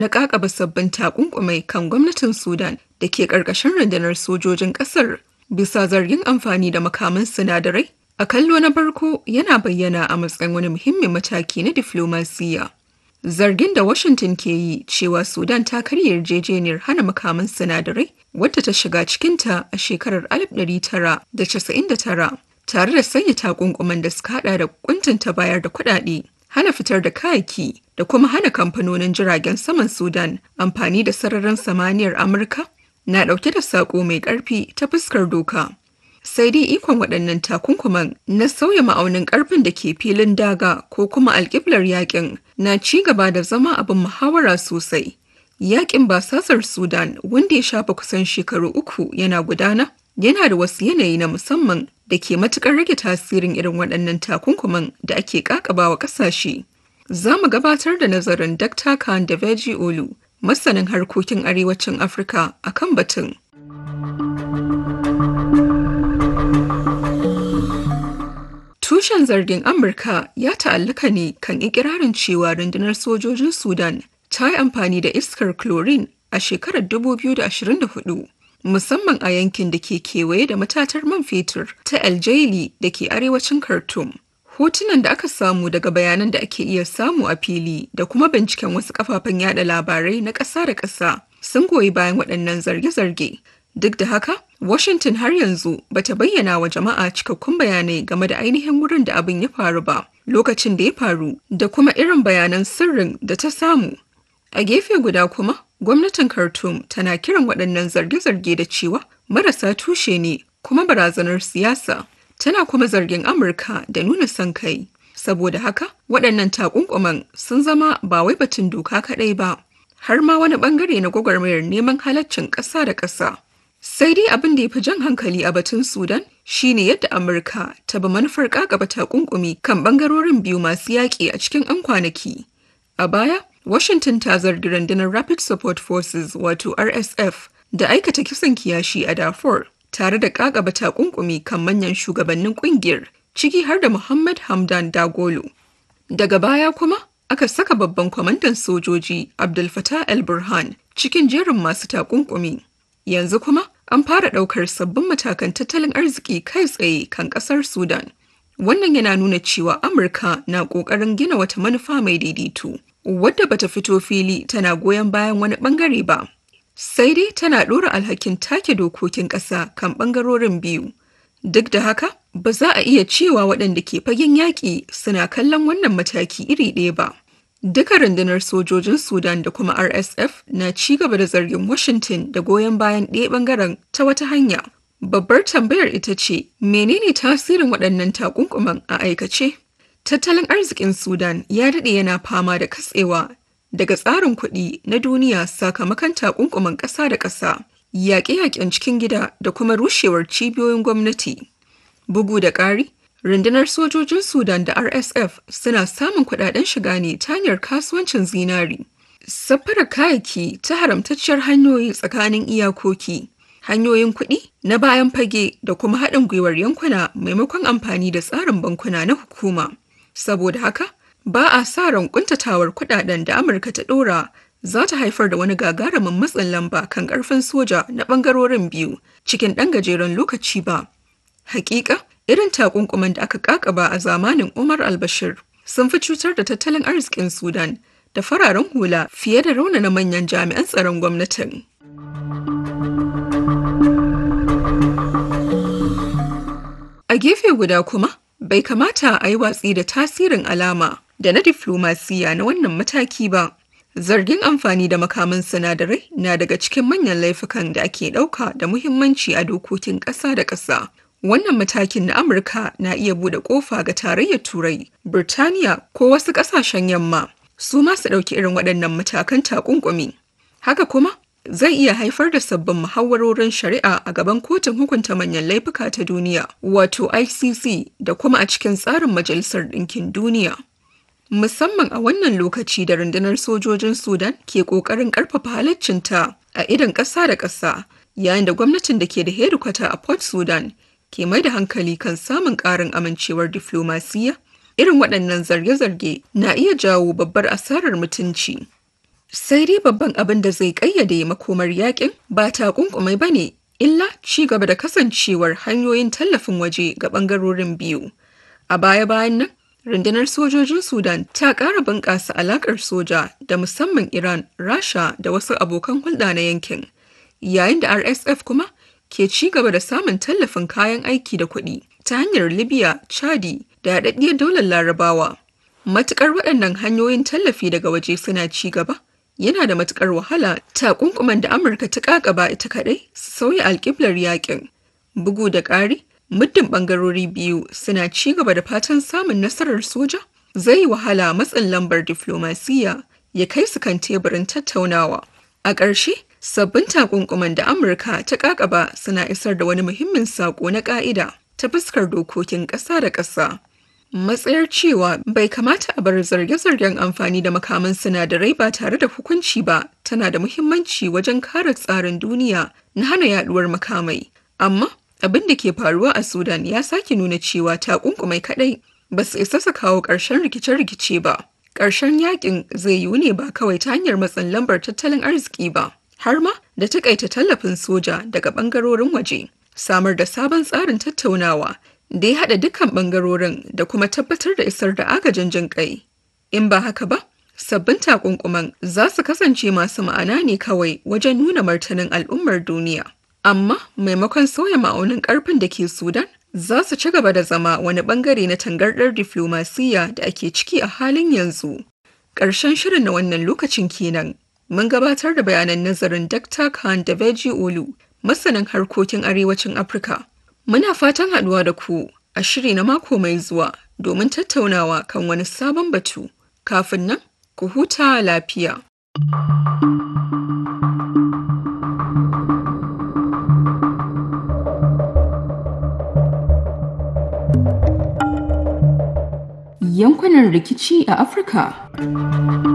na ƙaƙaba sabbin takunkumai kan gwamnatin Sudan da ke ƙarƙashin rundunar sojojin ƙasar bisa zargin amfani da makaman sinadarai a kallo na farko yana bayyana a matsayin wani muhimmin mataki na diflomasiyya. Zargin da Washington ke yi cewa Sudan ta karya yarjejeniyar hana makaman sinadarai wadda ta shiga cikinta a shekarar 1999 tare da sanya takunkuman da suka hada da kuntunta bayar da kuɗaɗe, hana fitar da kayaki da kuma hana kamfanonin jiragen saman Sudan amfani da sararin samaniyar Amurka na ɗauke da saƙo mai ƙarfi ta fuskar doka. Sai dai ikon waɗannan takunkuman na sauya ma'aunin ƙarfin da ke filin daga ko kuma alƙiblar yaƙin na ci gaba da zama abin muhawara sosai. Yaƙin basasar Sudan wanda ya shafa kusan shekaru uku yana gudana yana da wasu yanayi na musamman da ke matuƙar rage tasirin irin waɗannan takunkuman da ake ƙaƙabawa ƙasashe. Za mu gabatar da nazarin Dr. Khan da Veji Olu, masanin harkokin arewacin Afirka a kan batun. Tushen zargin Amurka ya ta'allaka ne kan ikirarin cewa rundunar sojojin Sudan ta yi amfani da iskar chlorine a shekarar 2024. musamman a yankin da ke kewaye da matatar man fetur ta aljaili da ke arewacin khartoum hotunan da aka samu daga bayanan da ake iya samu a fili da kuma binciken wasu kafafen yada labarai na ƙasa da ƙasa sun goyi bayan waɗannan zarge-zarge duk da haka washington har yanzu bata bayyana wa jama'a cikakkun bayanai game da ainihin wurin da abin ya faru ba lokacin da ya faru da kuma irin bayanan sirrin da ta samu a gefe guda kuma gwamnatin Khartoum tana kiran waɗannan zarge-zarge da cewa marasa tushe ne kuma barazanar siyasa tana kuma zargin Amurka da nuna son kai. Saboda haka waɗannan takunkuman sun zama ba wai batun doka kaɗai ba, har ma wani ɓangare na gwagwarmayar neman halaccin ƙasa da ƙasa. Sai dai abin da ya fi jan hankali a batun Sudan shine yadda Amurka ta bi manufar ƙaƙaba takunkumi kan ɓangarorin biyu masu yaƙi a cikin 'yan kwanaki. A baya, Washington ta zargi rundunar Rapid Support Forces wato RSF da aikata kisan kiyashi a Darfur tare da kakaba takunkumi kan manyan shugabannin kungiyar ciki har da Muhammad Hamdan Dagolo. Daga baya kuma aka saka babban kwamandan sojoji Abdul Fattah el-Burhan cikin jerin masu takunkumi. Yanzu kuma an fara ɗaukar sabbin matakan tattalin arziki kai tsaye kan ƙasar Sudan. Wannan yana nuna cewa Amurka na ƙoƙarin gina wata manufa mai daidaito. wadda bata fito fili tana goyon bayan wani bangare ba sai dai tana ɗora alhakin take dokokin ƙasa kan ɓangarorin biyu duk da haka ba za a iya cewa waɗanda ke fagen yaƙi suna kallon wannan mataki iri ɗaya ba duka rundunar sojojin sudan da kuma rsf na ci gaba da zargin washington da goyon bayan ɗaya ɓangaren ta wata hanya babbar tambayar ita ce menene tasirin waɗannan takunkuman a aikace Tattalin arzikin Sudan ya daɗe yana fama da katsewa daga tsarin kuɗi na duniya sakamakon takunkuman ƙasa da ƙasa, yaƙe-yaƙen cikin gida da kuma rushewar cibiyoyin gwamnati. Bugu da ƙari, rundunar sojojin Sudan da RSF suna samun kuɗaɗen shiga ne ta hanyar kasuwancin zinari. Safarar kayayyaki ta haramtacciyar hanyoyi tsakanin iyakoki. Hanyoyin kuɗi na bayan fage da kuma haɗin gwiwar yankuna maimakon amfani da tsarin bankuna na hukuma. Saboda haka, ba a sa ran kuntatawar kudaden da Amurka ta dora za ta haifar da wani gagarumin matsin lamba kan karfin soja na bangarorin biyu cikin ɗan gajeren lokaci ba. Hakika, irin takunkuman da aka kakaba a zamanin Umar al-Bashir sun fi cutar da tattalin arzikin Sudan da fararen hula fiye da raunana manyan jami'an tsaron gwamnatin. A gefe guda kuma, bai kamata a yi watsi da tasirin alama da na diflomasiya na wannan mataki ba. Zargin amfani da makaman sinadarai na daga cikin manyan laifukan da ake ɗauka da muhimmanci a dokokin ƙasa da ƙasa. Wannan matakin na Amurka na iya buɗe ƙofa ga tarayyar Turai, Birtaniya ko wasu ƙasashen yamma su ma su ɗauki irin waɗannan matakan takunkumi. Haka kuma zai iya haifar da sabbin muhawarorin shari'a a gaban kotun hukunta manyan laifuka ta duniya wato icc da kuma a cikin tsarin majalisar ɗinkin duniya musamman a wannan lokaci da rundunar sojojin sudan ke ƙoƙarin ƙarfafa halaccinta a idan ƙasa da ƙasa yayin da gwamnatin da ke da hedikwata a port sudan ke mai da hankali kan samun ƙarin amincewar diflomasiyya irin waɗannan zarge-zarge na iya jawo babbar asarar mutunci Sai dai babban abin da zai ƙayyade makomar yakin ba takunkumai ba ne, illa ci gaba da kasancewar hanyoyin tallafin waje ga ɓangarorin biyu. A baya-bayan nan, rundunar sojojin Sudan ta ƙara bunƙasa alaƙar soja da musamman Iran, Rasha da wasu abokan hulɗa na yankin. Yayin da RSF kuma ke ci gaba da samun tallafin kayan aiki da kuɗi ta hanyar Libya, Chadi da haɗaɗɗiyar daular Larabawa. Matuƙar waɗannan hanyoyin tallafi daga waje suna ci gaba, yana da matuƙar wahala takunkuman da Amurka ta ƙaƙaba ita kaɗai su sauya alƙiblar yakin. Bugu da ƙari, muddin ɓangarori biyu suna ci gaba da fatan samun nasarar soja, zai yi wahala matsin lambar diflomasiyya ya kai su kan teburin tattaunawa. A ƙarshe, sabbin takunkuman da Amurka ta ƙaƙaba suna isar da wani muhimmin saƙo na ƙa'ida ta fuskar dokokin ƙasa da ƙasa. Matsayar cewa bai kamata a bar zarge-zargen amfani da makaman sinadarai ba tare da hukunci ba tana da muhimmanci wajen kare tsarin duniya na hana yaduwar makamai. Amma abin da ke faruwa a Sudan ya sake nuna cewa takunkumai kadai ba su isa su kawo ƙarshen rikice-rikice ba. Ƙarshen yakin zai yiwu ne ba kawai ta hanyar matsin lambar tattalin arziki ba, har ma da takaita tallafin soja daga ɓangarorin waje. Samar da sabon tsarin tattaunawa da ya haɗa dukkan ɓangarorin da kuma tabbatar da isar da agajin jin ƙai. In ba haka ba, sabbin takunkuman za su kasance masu ma'ana ne kawai wajen nuna martanin al'ummar duniya. Amma maimakon sauya ma'aunin ƙarfin da ke Sudan, za su ci gaba da zama wani ɓangare na tangardar diflomasiyya da ake ciki a halin yanzu. Ƙarshen shirin na wannan lokacin kenan. Mun gabatar da bayanan nazarin Dr. Khan da Veji Olu, masanin harkokin arewacin Afirka. Muna fatan haɗuwa da ku a shiri na mako mai zuwa domin tattaunawa kan wani sabon batu. Kafin nan, ku huta lafiya. Yankunan rikici a Afirka